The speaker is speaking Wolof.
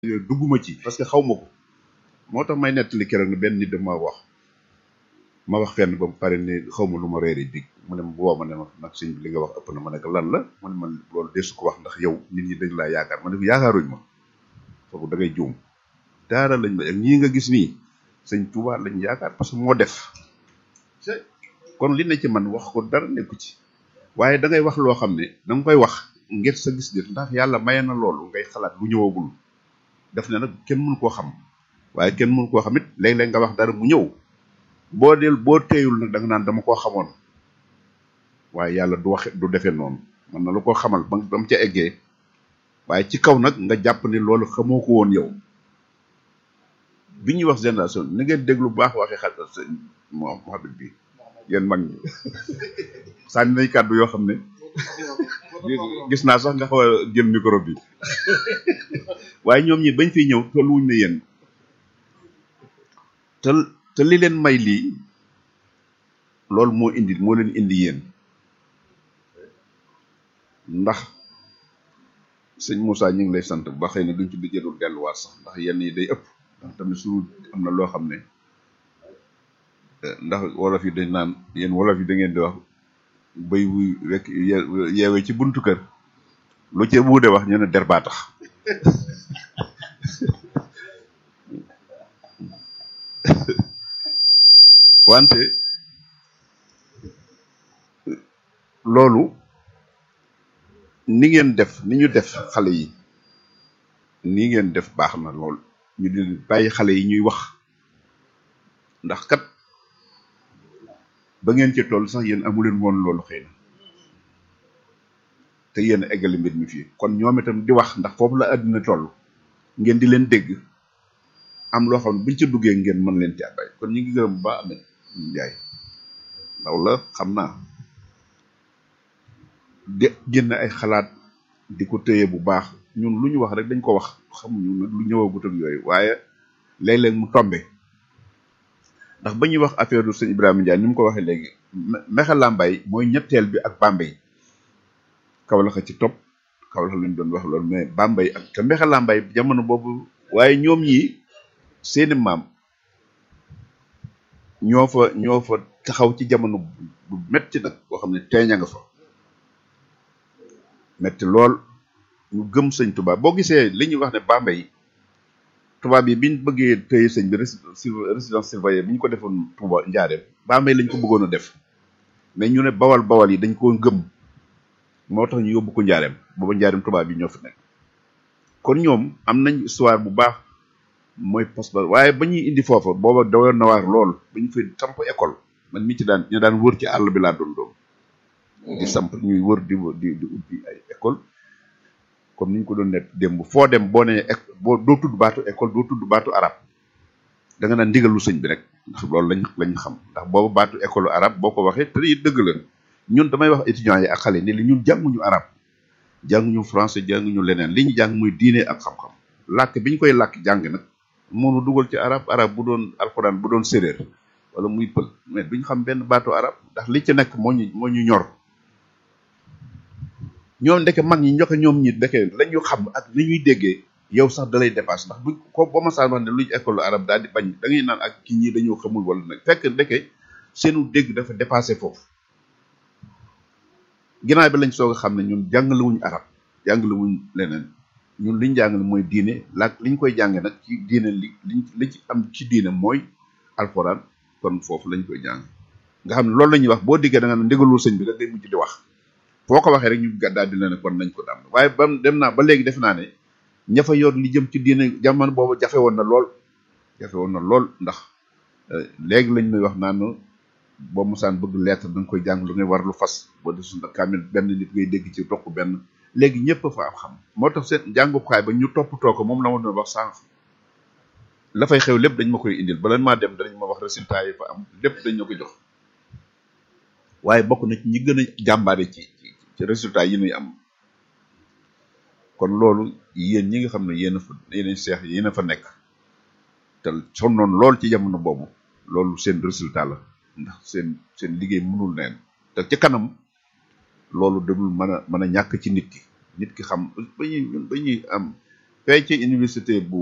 dugguma ci parce que xaw ma ko moo tax may nettali keroog ne benn nit daf ma wax ma wax fenn ba mu pare ne xaw ma lu ma reeri dig mu ne ma woo ma ne ma nag sëñ bi li nga wax ëpp na ma ne ko lan la mu ne ma loolu desu ko wax ndax yow nit ñi dañ laa yaakaar ma ne ko yaakaaruñ ma foofu da ngay juum daara lañ ma ak ñii nga gis nii sëñ Tuubaa lañ yaakaar parce que moo def kon li ne ci man wax ko dara nekku ci waaye da ngay wax loo xam ne da nga koy wax ngir sa gis-gis ndax yàlla maye na loolu ngay xalaat lu ñëwagul def ne nag kenn mënu koo xam waaye kenn mënu koo xam it léeg-léeg nga wax dara mu ñëw boo del boo teeyul nag da nga naan dama koo xamoon waaye yàlla du waxe du defee noonu man na la koo xamal ba ba mu ca eggee waaye ci kaw nag nga jàpp ni loolu xamoo ko woon yow bi ñuy wax génération ni ngeen déglu bu baax waxee xel sëñ Mohamed bi yéen mag ñi sànni nañ kàddu yoo xam ne gis naa sax nga xaw a jël micro bi waaye ñoom ñi bañ fiy ñëw tolluwuñ ne yéen te te li leen may lii loolu moo indi moo leen indi yéen ndax sëñ Moussa ñu ngi lay sant ba xëy na duñ ci di jëlul delluwaat sax ndax yenn yi day ëpp ndax tamit su am na loo xam ne ndax wolof yi dañ naan yéen wolof yi da ngeen di wax bay wuy wekk yeewe ci buntu kër lu ci wuude wax ñu ne der baa tax wante loolu ni ngeen def ni ñu def xale yi ni ngeen def baax na lool ñu di bàyyi xale yi ñuy wax ndax kat ba ngeen ci toll sax yéen amuleen woon loolu xëy na te yéen a eggali mbir mi fii kon ñoom itam di wax ndax foofu la àddina toll ngeen di leen dégg am loo xam ne buñ ci duggee ngeen mën leen ci àbbay kon ñu ngi gërëm ba amee njaay ndaw la xam naa de génn ay xalaat di ko téye bu baax ñun lu ñu wax rek dañ ko wax xamuñu nag lu ñëwagut ak yooyu waaye léeg-léeg mu tombe ndax ba ñuy wax affaire du sëñ Ibrahima Ndiaye ni mu ko waxee léegi Mexe Lambaay mooy ñetteel bi ak Bambey Kawlax ci topp Kawlax lañ doon wax loolu mais Bambey ak te Mexe Lambaay jamono boobu waaye ñoom ñi seeni maam ñoo fa ñoo fa taxaw ci jamono bu metti nag boo xam ne teeña nga fa metti lool ñu gëm sëñ Tuubaa boo gisee li ñuy wax ne Bambey tubaab yi biñ bëggee tëye sëñ bi résidence surveillée bi ñu ko defoon Touba Njaareem Bambey lañ ko bëggoon a def mais ñu ne bawal bawal yi dañ koo gëm moo tax ñu yóbbu ko Njaareem booba Njaareem tubaab yi ñoo fi nekk kon ñoom am nañ histoire bu baax mooy poste ba waaye ba ñuy indi foofa booba dawoon na waar lool ba ñu fi samp école man mi ci daan ñu daan wër ci àll bi laa doon doon di samp ñuy wër di di di ubbi ay école comme ni ñu ko doon nekk démb foo dem boo nee boo doo tudd baatu école doo tudd baatu arab da nga naan ndigalu sëñ bi rek ndax loolu lañ lañ xam ndax boobu baatu école arab boo ko waxee te it dëgg la ñun damay wax étudiants yi ak xale ni li ñun jànguñu arab jànguñu français jànguñu leneen li ñu jàng muy diine ak xam-xam làkk bi ñu koy làkk jàng nag moonu dugal ci arab arab bu doon alxuraan bu doon séréer wala muy pël mais duñ xam benn baatu arab ndax li ci nekk moo ñu moo ñu ñor ñoom ndeke mag ñi ñoxe ñoom ñi ndeke la ñu xam ak li ñuy déggee yow sax dalay dépasse ndax bu ko ba ma saa wax ne luñ école arab daal di bañ da ngay naan ak kii ñii dañoo xamul wala nag fekk ndeke seenu dégg dafa dépassé foofu ginnaaw bi lañ soog a xam ne ñun jàngale wuñ arab jàngale wuñ leneen ñun liñ jàngale mooy diine laak liñ koy jànge nag ci diine li liñ li ci am ci diine mooy alxuraan kon foofu lañ koy jàng nga xam ne loolu la ñuy wax boo diggee da nga ne ndigalul sëñ bi rek day mujj di wax foo ko waxee rek ñu gàddaa di ne kon nañ ko dam waaye ba dem naa ba léegi def naa ne ña fa yor li jëm ci diine jamono boobu jafe woon na lool jafe woon na lool ndax léegi lañ may wax naan boo mosaan bëgg lettre da nga koy jàng lu ngay war lu fas boo desul na kaamil benn nit ngay dégg ci toq benn léegi ñëpp fa am xam moo tax seen jàngukaay ba ñu toppatoo ko moom la ma doon wax sànq la fay xew lépp dañ ma koy indil bala maa dem danañ ma wax résultat yi fa am lépp dañ ma ko jox waaye bokk na ci ñi gën a jàmbaare ci ci résultat yi ñuy am kon loolu yéen ñi nga xam ne yéen a fa yéen seex yéen a fa nekk te sonnoon lool ci jamono boobu loolu seen résultat la ndax seen seen liggéey mënul neen te ci kanam loolu dadul mën a mën a ñàkk ci nit ki nit ki xam ba ñuy ñun ba ñuy am fee ci université bu